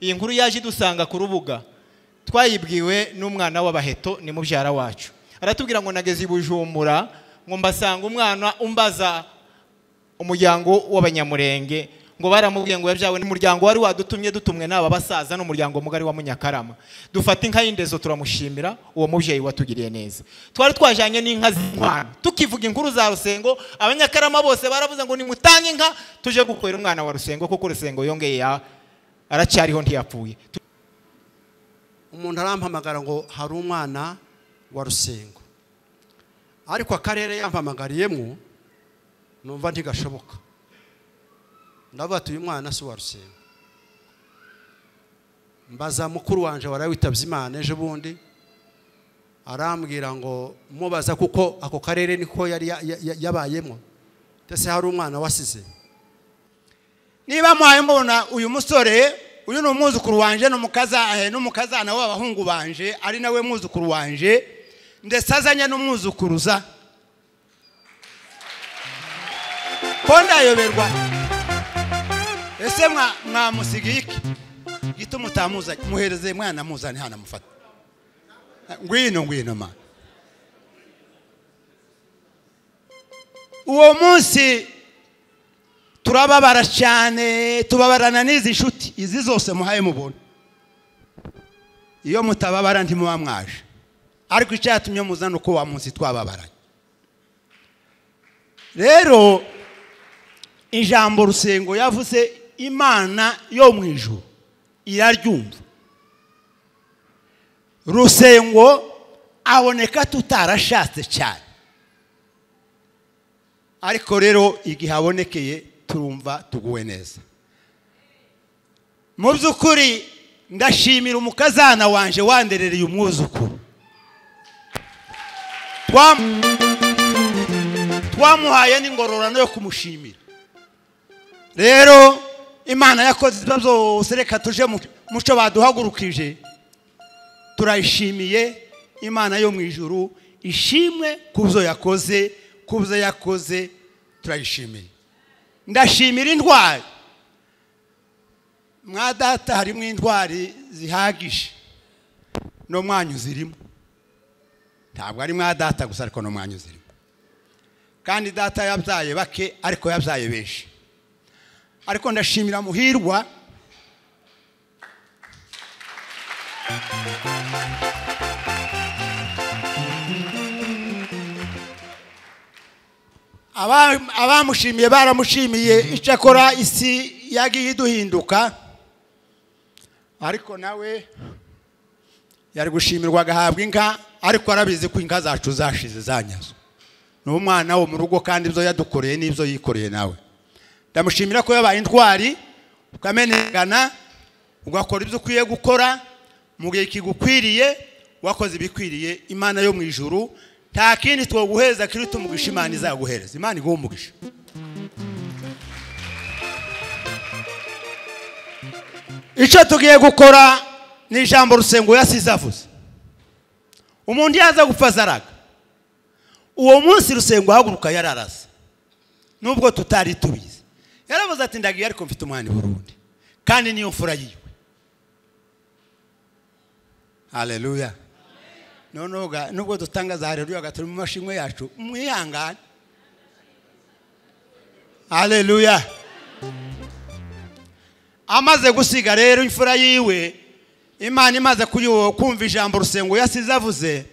iyi nkuru yaje idusanga ku rubuga twayibwiwe n'umwana w'abaheto ni mubyara wacu aratubwira ngo nageze i bujumbura ngo mbasanga umwana umbaza umuryango w'abanyamurenge ngo baramubwiye ngo yabyawe n'umuryango wari wadutumye dutumwe n'aba basaza n'umuryango mugari wa munyakarama dufata inka y'indezo turamushimira uwo mubyeyi watugiriye neza twari twajyanye n'inka z'intwana tukivuga inkuru za rusengo abanyakarama bose baravuze ngo nimutange inka tuje gukorera umwana wa rusengo kuko rusengo yongeye ya- aracyariho ntiyapfuye umuntu arampamagara ngo hari umwana wa rusengo ariko akarere yampamagariyemo numva ntigashoboka ndavuga ati uyu mwana si uwa rusengo mbaza mukuru wanjye warawitabye imana ejo bundi arambwira ngo mubaza kuko ako karere niko yari ya- ya- ya- yabayemo ndetse hari umwana wasize niba muhaye mbona uyu musore uyu ni umwuzukuru wanjye ni umukaza- eh, n'umukazana w'abahungu banje ari nawe mwuzukuru wanje ndetse azanye n'umwuzukuruza ko ndayoberwa ese mwa- mwamusigiye iki gito mutamuzanye muhereze mwana muzane hano amufate ngwino ngwino ma uwo munsi turababara cyane tubabarana n'izi nshuti izi zose muhaye mubona iyo mutababara ntimuba mwaje ariko icyatumye muzana uko wa munsi twababaranye rero ijambo rusengo yavuze imana yo mu ijuru iraryumva rusengo aboneka tutarashatse cyane ariko rero igihe abonekeye turumva tuguwe neza mu by'ukuri ndashimira umukazana wanjye wanderereye umwuzukuru Twam- twamuhaye n'ingororano yo kumushimira rero imana yakoze ibyo byose reka tuje mu muco baduhagurukije turayishimiye imana yo mu ijuru ishimwe ku byo yakoze ku byo yakoze turayishimiye ndashimira intwari mwa data harimo intwari zihagije no mwanyu zirimo ntabwo ari mwa data gusa ariko no mwanyu zirimo kandi data yabyaye bake ariko yabyaye benshi ariko ndashimira muhirwa Aba- abamushimiye baramushimiye icyakora isi yagiye iduhinduka ariko nawe yari gushimirwa agahabwa inka ariko arabizi ko inka zacu zashize zanyazo ni umwana wo mu rugo kandi ibyo yadukoreye n'ibyo yikoreye nawe ndamushimira ko yabaye intwari ukamenegana ugakora ibyo ukwiye gukora mu gihe kigukwiriye wakoze ibikwiriye imana yo mu ijuru nta kindi twaguhereza kiri tumugisha imana izaguhereza imana iguha umugisha icyo tugiye gukora ni ijambo rusengo yasize avuze umuntu yaza gupfa azaraga uwo munsi rusengo ahaguruka yararasa nubwo tutari tubizi yaravuze ati ndagiye ariko mfite umwana i burundi kandi niyo mfura yiwe haleluya noneho ga- nubwo dutangaza haleluya gaturi mu mashimwe yacu mwihangane haleluya amaze gusiga rero imfura yiwe imana imaze kuyiwo kumva ijambo rusengo yasize avuze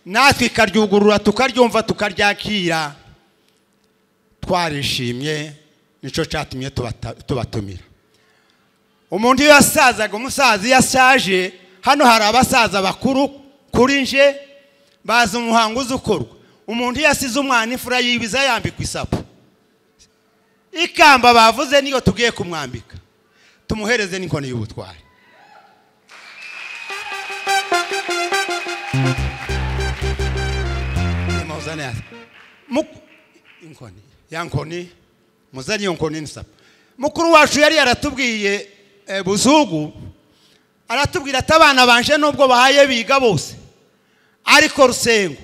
natwe ikaryugurura tukaryumva tukaryakira twarishimye nicyo cyatumye tubata- tubatumira umuntu iyo yasazaga umusaza iyo ashaje hano hari abasaza bakuru kuri nje bazi umuhango uza ukorwa umuntu iyo asize umwana imfura yibiza yambikwa isapu ikamba bavuze niyo tugiye kumwambika tumuhereze n'inkoni y'ubutwari Nimuzane hasi. Mu- inkoni ya nkoni muzanye iyo nkoni n'isapa mukuru wacu yari yaratubwiye eh, buzugu aratubwira ati abana banje nubwo bahaye biga bose ariko rusengo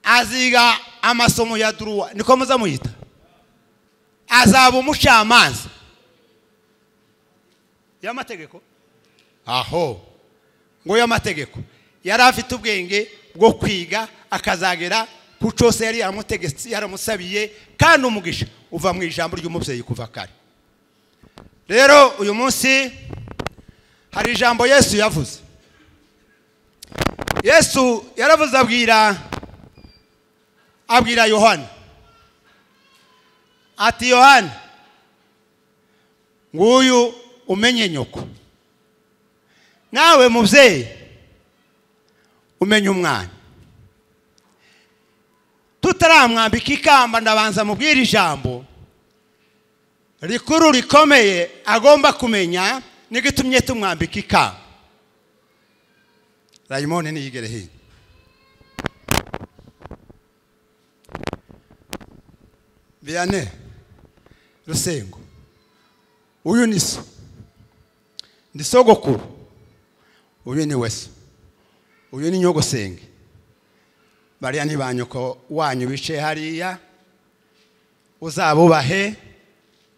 aziga amasomo ya duruwa niko muza muyita azaba umucamanza y'amategeko aho ngo y'amategeko yari afite ubwenge bwo kwiga akazagera ku cyose yari yamutegetse yaramusabiye kandi umugisha uva mu ijambo ry'umubyeyi kuva kare rero uyu munsi hari ijambo yesu yavuze yesu yaravuze abwira abwira yohana ati yohana nguyu umenye nyoko nawe mubyeyi umenye umwana tutaramwambika ikamba ndabanza mubwira ijambo rikuru rikomeye agomba kumenya n'igitumye tumwambika ikamba rayimoni ntiyigere hino biyane rusengo uyu ni so ni sogokuru uyu ni weso uyu ni nyogosenge bariya ni ba nyoko wanyu bicaye hariya uzabubahe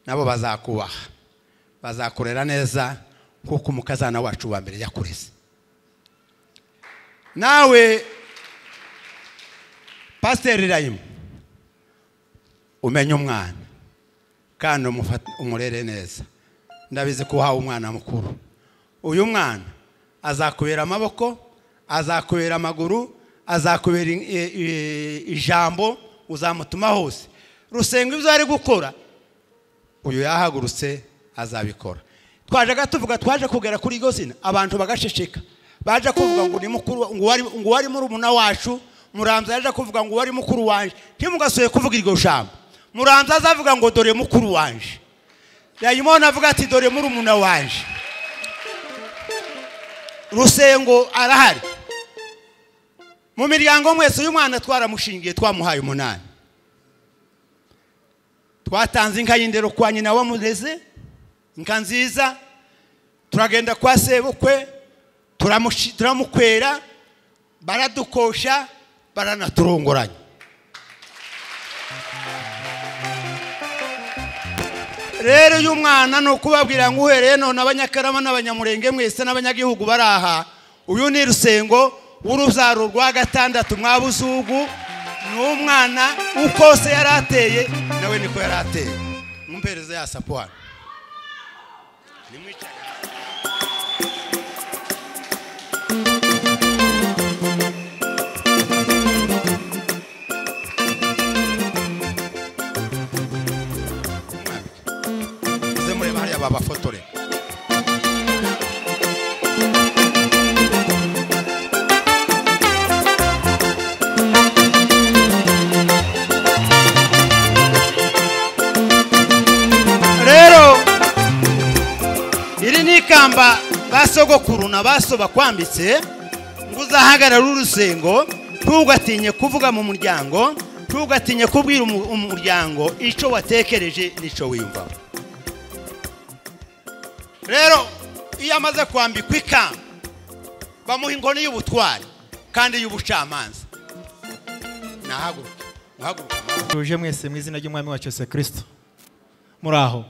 nabo bazakubaha bazakurera neza nk'uko umukazana wacu wa mbere yakureze nawe pasiteri rayimu umenye umwana kandi umurere neza ndabizi ko uhawe umwana mukuru uyu mwana azakubera amaboko azakubera amaguru azakubera ijambo uzamutuma hose rusenga ibyo ari gukora uyu yahagurutse azabikora twaje tuvuga twaje kugera kuri iryo zina abantu bagaceceka baje kuvuga ngo ni mukuru ngo wari murumuna wacu muramza yaje kuvuga ngo wari mukuru wanjye ntimugasoye kuvuga iryo jambo muramza azavuga ngo dore mukuru wanjye yayimona avuga ati dore murumuna wanjye rusengo arahari mu miryango mwese uyu mwana twaramushingiye twamuhaye umunani twatanze inka y'indero kwa nyina wamureze inka nziza turagenda kwa sebukwe turamukwera baradukosha baranaturongoranya rero uyu mwana ni ukubabwira ngo uhereye none abanyakarama n'abanyamurenge mwese n'abanyagihugu bari aha uyu ni rusengo w'urubyaro rwa gatandatu mwabuzugu ni umwana uko se yari ateye nawe niko yari ateye mwumpereze ya sapuwani babafotore rero iri ni ikamba ba sogokuru na baso bakwambitse ngo uzahagarare urusengo ntugatinye kuvuga mu muryango ntugatinye kubwira umuryango icyo watekereje n'icyo wiyumvamo rero iyo amaze kwambikwa ikamba bamuha inkoni y'ubutwari kandi y'ubucamanza nahaguruka uhaguruka tuje mwese mu izina ry'umwami wacu Yesu kirisito muri aho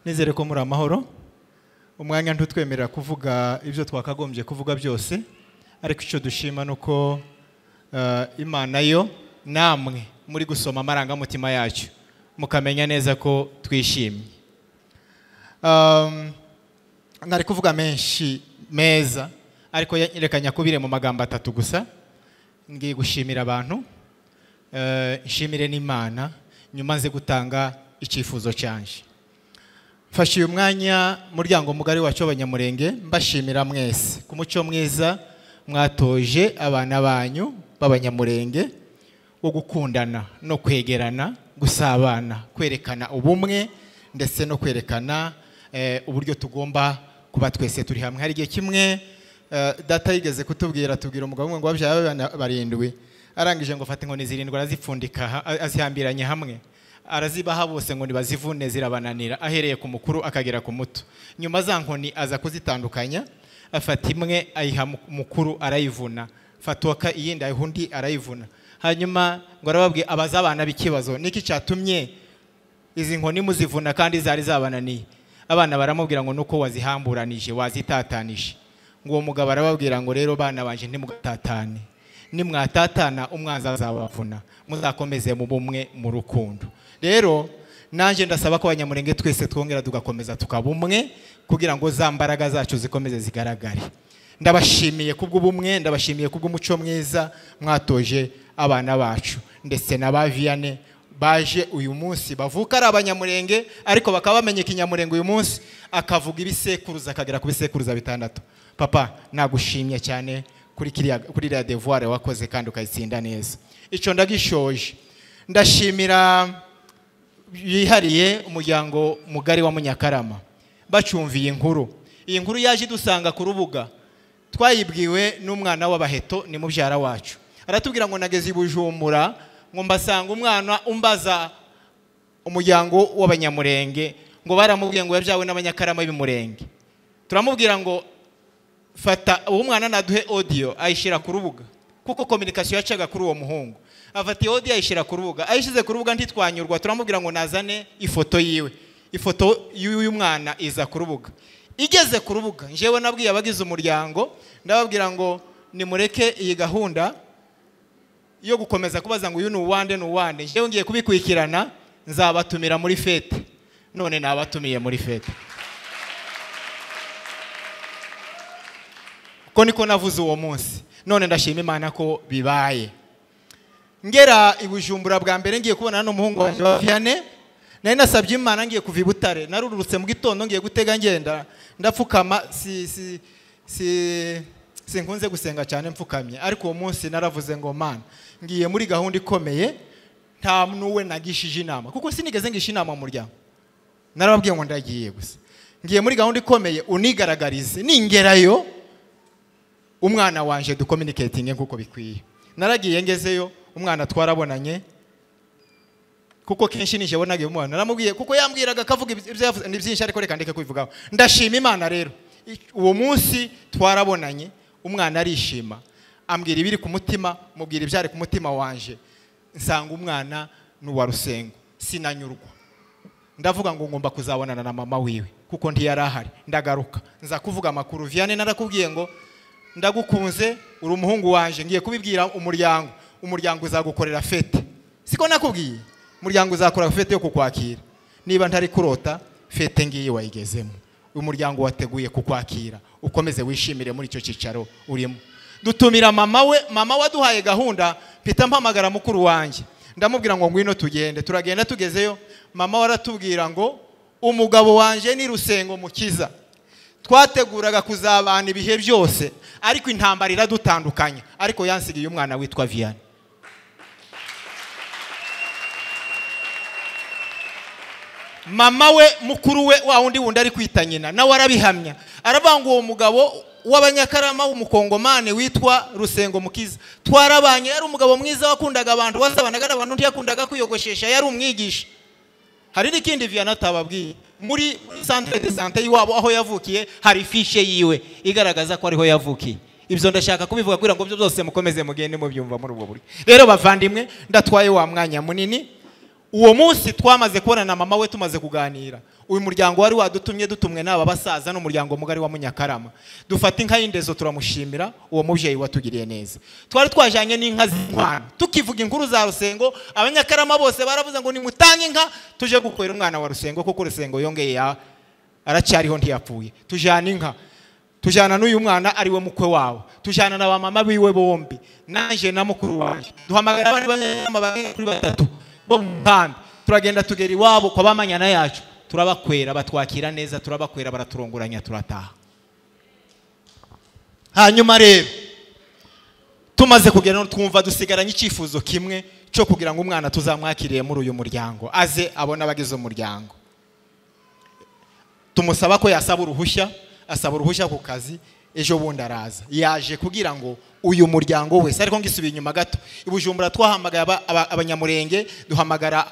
nizere ko muri amahoro umwanya ntutwemerera kuvuga ibyo twakagombye kuvuga byose ariko icyo dushima ni uko imana yo namwe muri gusoma amarangamutima yacyo mukamenya neza ko twishimye ntari kuvuga menshi meza ariko reka nyakubire mu magambo atatu gusa ngiye gushimira abantu nshimire n'imana nyuma nze gutanga icyifuzo cyanje mfashe uyu mwanya muryango mugari wacu w'abanyamurenge mbashimira mwese ku muco mwiza mwatoje abana banyu b'abanyamurenge wo gukundana no kwegerana gusabana kwerekana ubumwe ndetse no kwerekana uburyo tugomba kuba twese turi hamwe hari igihe kimwe data yigeze kutubwira tubwira umugabo umwe ngo babyara barindwi arangije ngo fata inkoni zirindwi arazipfundika azihambiranye hamwe arazibaha bose ngo ntibazivune zirabananira ahereye ku mukuru akagera ku muto nyuma za nkoni aza kuzitandukanya afata imwe ayiha mukuru arayivuna fatuwaka iyindi ayiha undi arayivuna hanyuma ngo arababwiye abaza abana b'ikibazo niki cyatumye izi nkoni muzivuna kandi zari zabananiye abana baramubwira ngo nuko wazihamburanije wazitatanije ngo uwo mugabo arababwira ngo rero bana banje ntimugatatane nimwatatana umwanzi azabavuna muzakomeze mu bumwe mu rukundo rero nanjye ndasaba ko abanyamurenge twese twongera tugakomeza tukaba umwe kugira ngo za mbaraga zacu zikomeze zigaragare ndabashimiye kubw'ubumwe ndabashimiye kubw'umuco mwiza mwatoje abana bacu ndetse na ba viyane baje uyu munsi bavuka ari abanyamurenge ariko bakaba bamenye ikinyamurenge uyu munsi akavuga ibisekuruza akagera ku bisekuruza bitandatu papa nagushimye cyane kuri kiriya kuri iriya devuware wakoze kandi ukayitsinda neza icyo ndagishoje ndashimira yihariye umuryango mugari wa munyakarama bacumviye inkuru iyi nkuru yaje idusanga ku rubuga twayibwiwe n'umwana w'abaheto ni mubyara wacu aratubwira ngo nageze i bujumbura ngo mbasanga umwana umbaza umuryango w'abanyamurenge ngo baramubwiye ngo yabyawe n'abanyakarama b'imurenge turamubwira ngo fata uwo mwana naduhe odiyo ayishyira ku rubuga kuko kominikasiyo yacaga kuri uwo muhungu afata iyo odiyo ayishyira ku rubuga ayishyize ku rubuga ntitwanyurwa turamubwira ngo nazane ifoto yiwe ifoto y'uyu mwana iza ku rubuga igeze ku rubuga njyewe nabwiye abagize umuryango ndababwira ngo nimureke iyi gahunda yo gukomeza kubaza ngo uyu ni uwande ni uwande njyewe ngiye kubikurikirana nzabatumira muri fete none nabatumiye muri fete ko niko navuze uwo munsi none ndashima imana ko bibaye ngera i bujumbura bwa mbere ngiye kubona n'umuhungu wanjye wa viyane nari nasabye imana ngiye kuva i butare narurutse mu gitondo ngiye gutega ngenda ndapfukama si si si sinkunze gusenga cyane mfukamye ariko uwo munsi naravuze ngo mana ngiye muri gahunda ikomeye nta n'uwe nagishije inama kuko sinigeze ngisha inama mu muryango narababwiye ngo ndagiye gusa ngiye muri gahunda ikomeye unigaragarize ningerayo umwana wanjye dukominiketinge nk'uko bikwiye naragiye ngezeyo umwana twarabonanye kuko kenshi nijye bonaga uyu mwana naramubwiye kuko yambwiraga akavuga ibyo yavuze ni byinshi ariko reka ndeke kubivugaho ndashima imana rero uwo munsi twarabonanye umwana arishima ambwira ibiri ku mutima mubwira ibyari ku mutima wanjye nsanga umwana ni uwa rusengo sinanyurwa ndavuga ngo ngomba kuzabonana na mama wiwe kuko ntiyari ahari ndagaruka nza kuvuga amakuru viyane narakubwiye ngo ndagukunze uri umuhungu wanjye ngiye kubibwira umuryango umuryango uzagukorera fete siko nakubwiye umuryango uzakora fete yo kukwakira niba ntari kurota fete ngiyi wayigezemo uyu muryango wateguye kukwakira ukomeze wishimire muri icyo cyicaro urimo dutumira mama we mama waduhaye gahunda mpita mpamagara mukuru wanjye ndamubwira ngo ngwino tugende turagenda tugezeyo mama waratubwira ngo umugabo wanjye ni rusengo mukiza twateguraga kuzabana ibihe byose ariko intambara iradutandukanya ariko yansigiye umwana witwa viyane mama we mukuru we wa wundi wundi ari kwita nyina nawe arabihamya aravuga ngo uwo mugabo w'abanyakarama w'umukongomani witwa rusengo mukiza twarabanye yari umugabo mwiza wakundaga abantu wasabanaga n'abantu undi yakundaga kwiyogoshesha yari umwigisha hari n'ikindi viyane atababwiye muri santire de sante y'iwabo aho yavukiye hari ifishe yiwe igaragaza ko ariho yavukiye ibyo ndashaka kubivuga kugira ngo byose mukomeze mugende mubyumva muri ubwo buryo rero bavandimwe ndatwaye wa mwanya munini uwo munsi twamaze kubonana mama we tumaze kuganira uyu muryango wari wadutumye dutumwe n'aba basaza n'umuryango mugari wa munyakarama dufata inka y'indezo turamushimira uwo mubyeyi watugiriye neza twari twajyanye n'inka z'intwana tukivuga inkuru za rusengo abanyakarama bose baravuze ngo nimutange inka tuje gukorera umwana wa rusengo kuko rusengo yongeye aracyariho ntiyapfuye tujyana inka tujyana n'uyu mwana ari we mukwe wawe tujyana na ba mama biwe bombi nanjye na mukuru wanjye duhamagara abandi banyamabanga kuri batatu bo mu nkambi turagenda tugera iwabo kwa bamanyana yacu turabakwera batwakira neza turabakwera baraturongoranya turataha hanyuma rero tumaze kugera twumva dusigaranye icyifuzo kimwe cyo kugira ngo umwana tuzamwakiriye muri uyu muryango aze abone abagize umuryango tumusaba ko yasaba uruhushya asaba uruhushya ku kazi ejo bundi araza yaje kugira ngo uyu muryango wese ariko ngisubiye inyuma gato ibujumbura twahamagara abanyamurenge duhamagara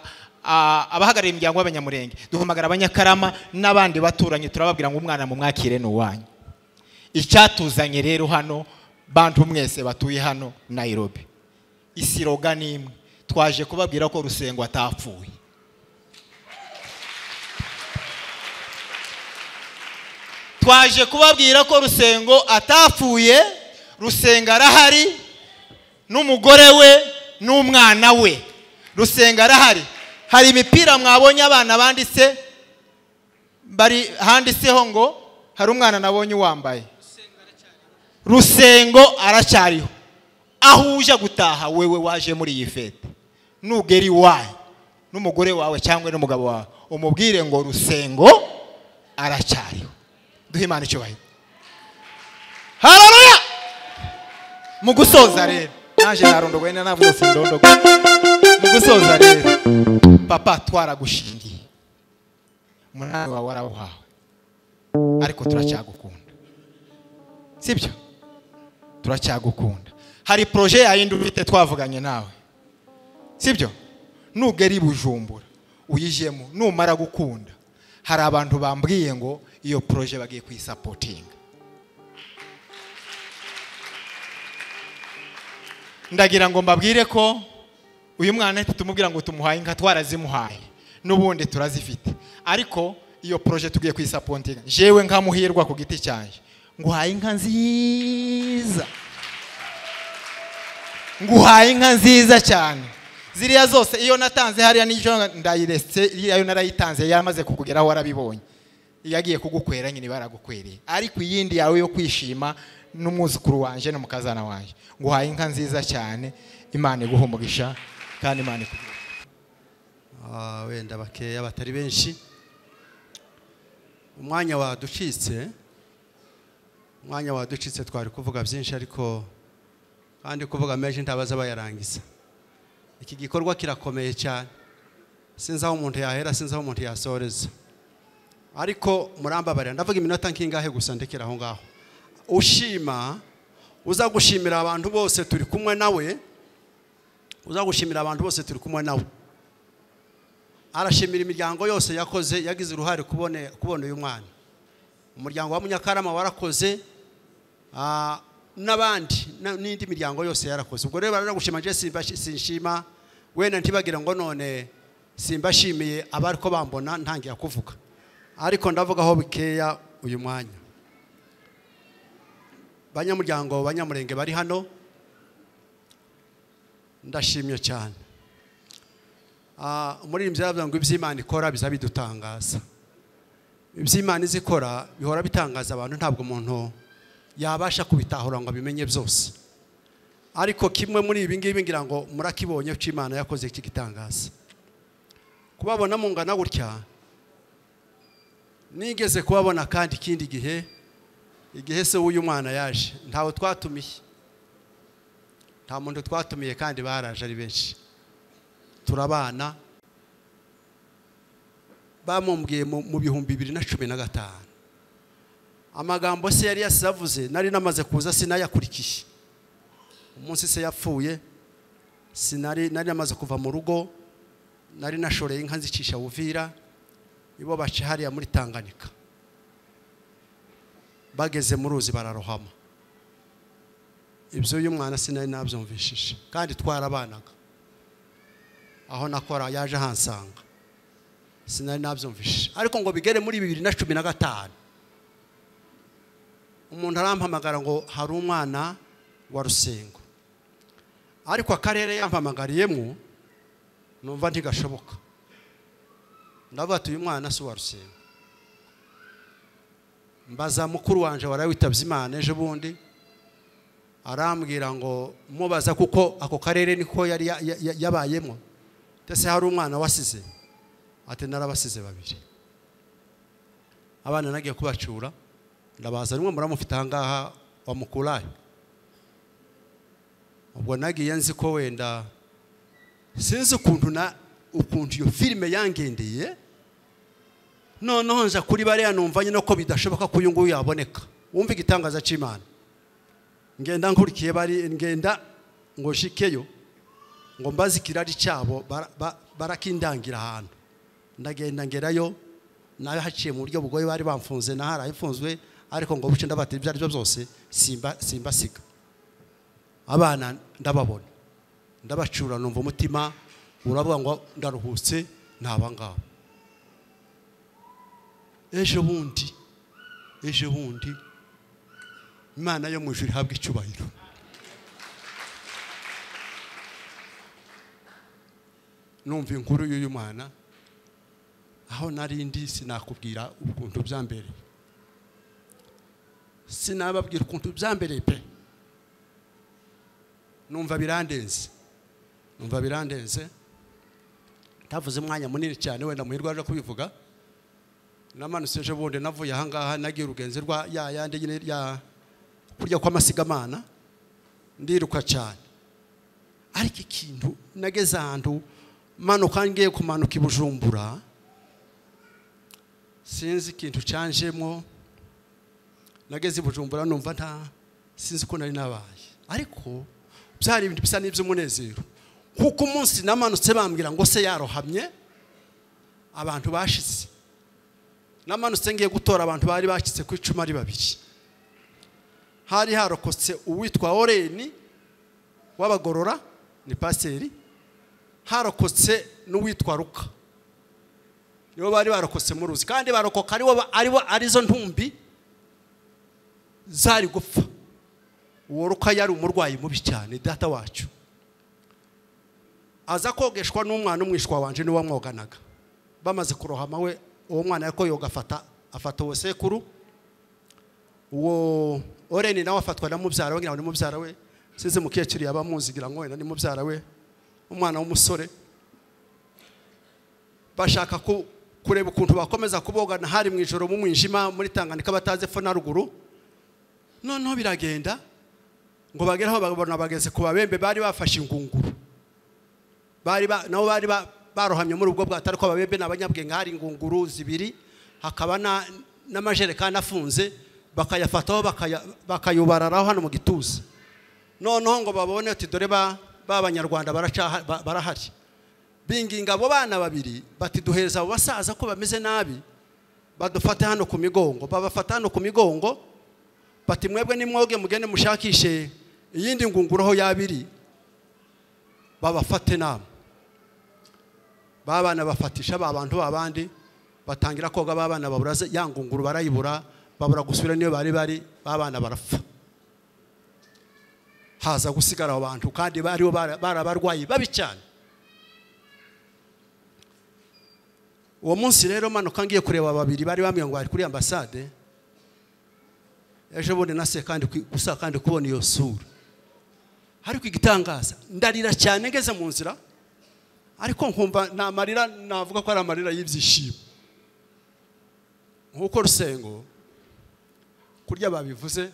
abahagarariye imiryango y'abanyamurenge duhamagara abanyakarama n'abandi baturanye turababwira ngo umwana mu mwakire ni uwanyu icyatuzanye rero hano bantu mwese batuye hano nayirobi isiroga ni imwe twaje kubabwira ko rusengo atapfuye twaje kubabwira ko rusengo atapfuye rusenga arahari n'umugore we n'umwana we rusenga arahari hari imipira mwabonye abana banditse bari handitseho ngo hari umwana nabonye uwambaye rusengo aracyariho aho uje gutaha wewe waje muri iyi fete nugera iwawe n'umugore wawe cyangwa n'umugabo wawe umubwire ngo rusengo aracyariho duhe imana icyubahiro hararuya mu gusoza rero naje narondogwe ntabwo yose ndondogwe mu gusoza rero papa twaragushingiye umunani wawe warawuhawe ariko turacyagukunda sibyo turacyagukunda hari poroje yayindi ufite twavuganye nawe sibyo nugera i bujumbura uyijemo numara gukunda hari abantu bambwiye ngo iyo poroje bagiye kuyisapotinga ndagira ngo mbabwire ko uyu mwana tutumubwira ngo tumuhaye inka twarazimuhaye n'ubundi turazifite ariko iyo poroje tugiye kuyisapotinga jewe nkamuhirwa ku giti cyanjye nguhaye inka nziza nguhaye inka nziza cyane ziriya zose iyo natanze hariya n'ijoro ndayiretse iyo narayitanze yaramaze kukugeraho warabibonye iyo agiye kugukwera nyine baragukwereye ariko iyindi yawe yo kwishima n'umwuzukuru wanjye n'umukazana wanjye nguhaye inka nziza cyane imana iguha umugisha kandi imana ikugira Ah, wenda bakeya batari benshi umwanya waducitse umwanya waducitse twari kuvuga byinshi ariko kandi kuvuga menshi ntabaza bayarangiza iki gikorwa kirakomeye cyane sinzi aho umuntu yahera sinzi aho umuntu yasoreza ariko murambabarira ndavuga iminota nk'ingahe gusa ndekera aho ngaho ushima uza gushimira abantu bose turi kumwe nawe uza gushimira abantu bose turi kumwe nawe arashimira imiryango yose yakoze yagize uruhare kubone kubona uyu mwana umuryango wa munyakarama warakoze ah, n'abandi na- n'indi miryango yose yarakoze ubwo rero baragushima je simbashi- sinshima wenda ntibagire ngo none simbashimiye abari ko bambona ntangiye kuvuga ariko ndavuga aho bikeya uyu mwanya banyamuryango banyamurenge bari hano ndashimye cyane Ah, umuririmbyi yaravuze ngo iby'imana ikora biza bidutangaza iby'imana izi ikora bihora bitangaza abantu ntabwo umuntu yabasha kubitahura ngo abimenye byose ariko kimwe muri ibi ngibi ngira ngo murakibonye ko imana yakoze iki gitangaza kubabona mungana gutya nigeze kubabona kandi ikindi gihe igihe se w'uyu mwana yaje ntawe twatumiye nta muntu twatumiye kandi baraje ari benshi turabana bamumbwiye mu mu bihumbi bibiri na cumi na gatanu amagambo se yari yasize avuze nari namaze kuza sinayakurikiye umunsi se yapfuye sinari nari namaze kuva mu rugo nari nashoreye inka nzicisha buvira ibo baca hariya muri tanganyika bageze mu ruzi bararohama ibyo uyu mwana sinari nabyumvishije kandi twarabanaga aho nakora yaje ahansanga sinari nabyumvishije ariko ngo bigere muri bibiri na cumi na gatanu umuntu arampamagara ngo hari umwana wa rusengo ariko akarere yampamagariyemo numva ntigashoboka ndavuga ati uyu mwana si uwa rusengo mbaza mukuru wanjye waraye witabye imana ejo bundi arambwira ngo mubaza kuko ako karere niko yari ya- ya- ya- yabayemo ndetse hari umwana wasize ati narabasize babiri abana nagiye kubacura ndabaza rimwe muramufite ahangaha wamukurayo ubwo nagiye nzi ko wenda sinzi ukuntu na ukuntu iyo filime yangendeye noneho nza kuri bariya numva nyine ko bidashoboka ko uyu nguyu yaboneka wumva igitangaza cy'imana ngenda nkurikiye bari ngenda ngo nshikeyo ngo mbaze ikirari cyabo bara- ba- barakindangira ahantu ndagenda ngerayo nawe haciye mu buryo bugoye bari bamfunze na hari ayifunzwe ariko ngo buce ndabatira ibyo aribyo byose simba simbasiga abana ndababona ndabacura numva umutima uravuga ngo ndaruhutse ni abangaba ejo bundi ejo bundi imana yo mu ijuru ihabwa icyubahiro numva inkuru y'uyu mwana aho nari ndi sinakubwira ukuntu byambereye sinababwira ukuntu byambereye pe numva birandenze numva birandenze ntavuze umwanya munini cyane wenda muhirwa aje kubivuga namanutse ejo bundi navuye ahangaha nagiye urugenzi rwa ya yandi nyine ya kurya kw'amasigamana ndiruka cyane ariko ikintu nageze ahantu manuka ngiye kumanuka i bujumbura sinzi ikintu cyanjemo nageze i bujumbura numva nta sinzi ko nari nabaye ariko byari ibintu bisa n'iby'umunezero kuko umunsi namanutse bambwira ngo se yarohamye abantu bashize namanutse ngiye gutora abantu bari bakitse ku icumu ari babiri hari harokotse uwitwa oreni w'abagorora ni pasiteri harokotse n'uwitwa ruka nibo bari barokotse mu ruzi kandi barokoka aribo arizo ntumbi zari gupfa uwo ruka yari umurwayi mubi cyane data wacu aza kogeshwa n'umwana umwishwa wanjye niwe wamwoganaga bamaze kurohama we uwo mwana ariko yoga afata afata uwo sekuru uwo oreni nawe afatwa na mubyara we ngira ngo ni mubyara we size mukecuru yaba amuzi ngira ngo wenda ni mubyara we umwana w'umusore bashaka kureba ukuntu bakomeza kubogana hari mu ijoro mu mwijima muri tanganika batazi fo na ruguru noneho biragenda ngo bagere aho babona bageze ku babembe bari bafashe ingunguru bari nabo bari barohamye muri ubwo bwato ariko ababembe ni abanyabwenge hari ingunguru zibiri hakaba n'amajerekani afunze bakayafataho bakayubararaho hano mu gituza noneho ngo babone uti dore b'abanyarwanda barahari binginga abo bana babiri bati duhereza abo basaza ko bameze nabi badufate hano ku migongo babafata hano ku migongo bati mwebwe nimwoge mugende mushakishe iyindi ngunguru aho yabiri babafate inama b'abana bafatisha ba bantu b'abandi batangira koga b'abana babura ya ngunguru barayibura babura gusubira niyo bari bari b'abana barapfa haza gusigara abo bantu kandi bariho bari abarwayi babi cyane uwo munsi rero manuka ngiye kureba babiri bari bambwira ngo bari kuri ambasade ejo bundi nase kandi gusa kandi kubona iyo sura ariko igitangaza ndarira cyane ngeze mu nzira ariko nkumva ni amarira navuga ko ari amarira y'ibyishimo nk'uko rusengo kurya babivuze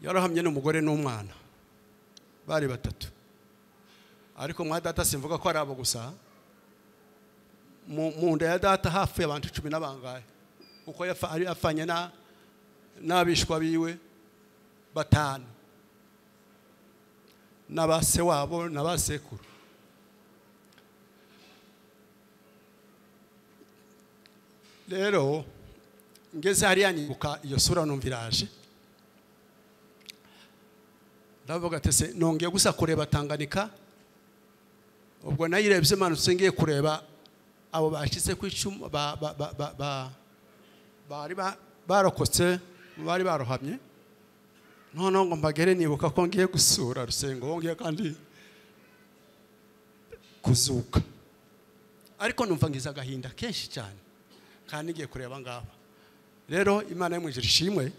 yarahamye n'umugore n'umwana bari batatu ariko mwa data simvuga ko ari abo gusa mu nda ya data hafi abantu cumi n'abangahe kuko afanye n'abishwa biwe batanu n'abase wabo n'abasekuru rero ngeze hariya nibuka iyo sura numva iraje ndavuga ati se nongeye gusa kureba tanganika ubwo nayirebye imanutse ngiye kureba abo bashyize ku icumu bari barokotse bari barohamye noneho ngo mbagere nibuka ko ngiye gusura rusengo ngiye kandi kuzuka ariko numva ngize agahinda kenshi cyane kandi ngiye kureba ngaba rero imana y'umwijiri ishimwe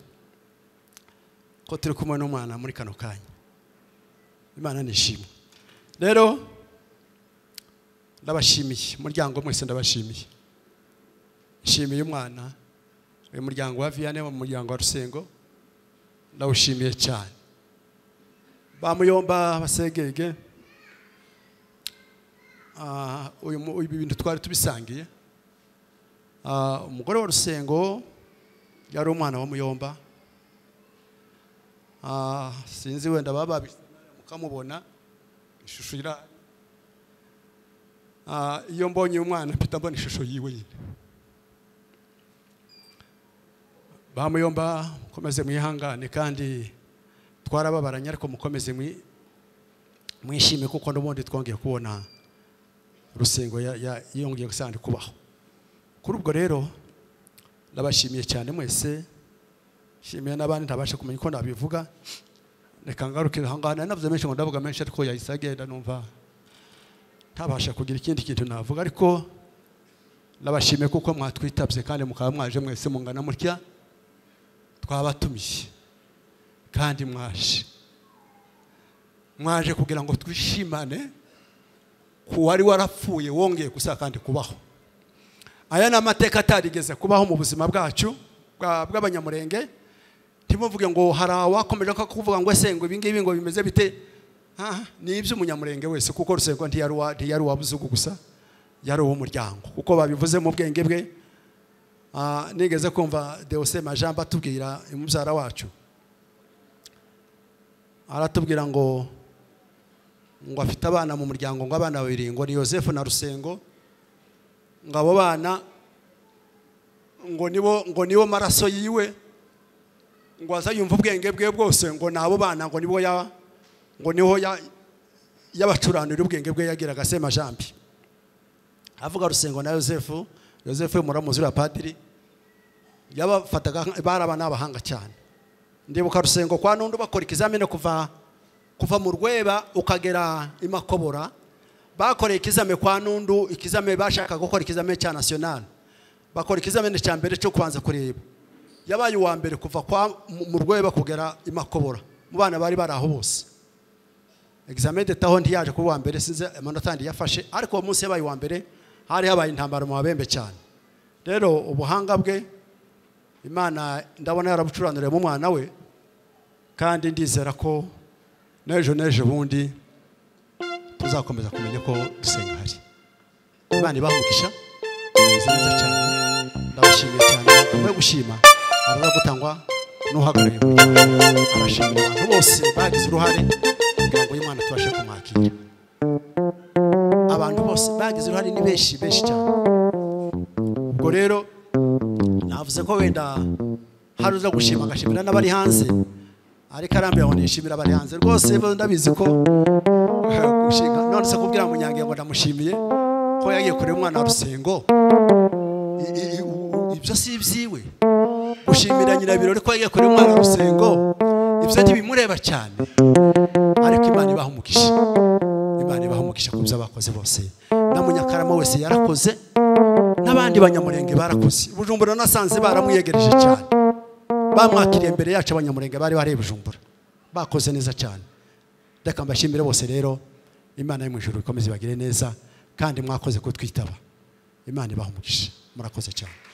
ko turi kumwe n'umwana muri kano kanya imana nishimwe rero ndabashimiye umuryango mwese ndabashimiye nshimiye umwana uyu muryango wa viyane mu muryango wa rusengo ndawushimiye cyane bamuyomba basegege ibi bintu twari tubisangiye umugore wa rusengo yari umwana wa muyomba sinzi wenda baba mukamubona ishusho ira iyo mbonye umwana mpita mbona ishusho yiwe nyine bamuyomba mukomeze mwihangane kandi twarababaranye ariko mukomeze mwishime kuko n'ubundi twongeye kubona urusengo yongeye gusanzwe kubaho kuri ubwo rero ndabashimiye cyane mwese nshimiye n'abandi ntabasha kumenya uko nabivuga reka ngarukire aho ngaho nari navuze menshi ngo ndavuga menshi ariko yahise agenda numva ntabasha kugira ikindi kintu navuga ariko ndabashimiye kuko mwatwitabye kandi mukaba mwaje mwese mungana mutya twabatumiye kandi mwaje mwaje kugira ngo twishimane ku wari warapfuye wongeye gusa kandi kubaho aya ni amateka atarigeze kubaho mu buzima bwacu bwa- bw'abanyamurenge ntimuvuge ngo hari awakomeje ko kuvuga ngo ese ngo ibi ngibi ngo bimeze bite Ah, ni iby'umunyamurenge wese kuko rusengwa ntiyari uwa- ntiyari uwabuzugu gusa yari uw'umuryango kuko babivuze mu bwenge bwe Ah, nigeze kumva deose majambo atubwira umubyara wacu aratubwira ngo ngo afite abana mu muryango ngo abana babiri ngo ni yosefu na rusengo ngo abo bana ngo nibo ngo nibo maraso yiwe ngo aza yumva ubwenge bwe bwose ngo ni abo bana ngo nibo ya ngo niho ya yabacuranira ubwenge bwe yagiraga semajambi avuga rusengo na yosefu yosefu muramuzi uriya padiri yabafataga nka- bari abana b'abahanga cyane ndibuka rusengo kwa n'undi bakora ikizamini kuva kuva mu rweba ukagera i makobora bakoreye ikizame kwa n'undu ikizame bashaka gukora ikizame cya nasiyonari bakora ikizamini cya mbere cyo kubanza kureba yabaye uwa mbere kuva kwa mu- mu rweba kugera i makobora mu bana bari bari aho bose examen detaho ntiyaje kuba uwa mbere sinzi amanota yandi yafashe ariko uwo munsi yabaye uwa mbere hari habaye intambara mu babembe cyane rero ubuhanga bwe imana ndabona yarabucuranuriye mu mwana we kandi ndizera ko n'ejo n'ejo bundi tuzakomeza kumenya ko dusenga hari imana ibaha umugisha mwize neza cyane ndabashimiye cyane nyuma yo gushima haraza gutangwa n'uhagarariye mu gihugu arashimira abantu bose bagize uruhare kugira ngo uyu mwana tubashe kumwakira abantu bose bagize uruhare ni benshi benshi cyane ubwo rero navuze ko wenda hari uza gushima agashimira n'abari hanze ariko arambiwe ngo nishimira abari hanze rwose bo ndabizi ko gushinga none se kubwira ngo nyange ngo ndamushimiye ko yagiye kureba umwana wa rusengo I- i- i- u- u- ibyo si ibyiwe gushimira nyirabirori ko yagiye kureba umwana wa rusengo ibyo ntibimureba cyane ariko imana ibaha umugisha imana ibaha umugisha ku byo bakoze bose na munyakarama wese yarakoze n'abandi banyamurenge barakoze bujumbura nasanze baramwiyegereje cyane bamwakiriye imbere yacu abanyamurenge bari bari i bujumbura bakoze neza cyane reka mbashimire bose rero imana yo mu ijuru ikomeze ibagire neza kandi mwakoze kutwitaba imana ibaha umugisha murakoze cyane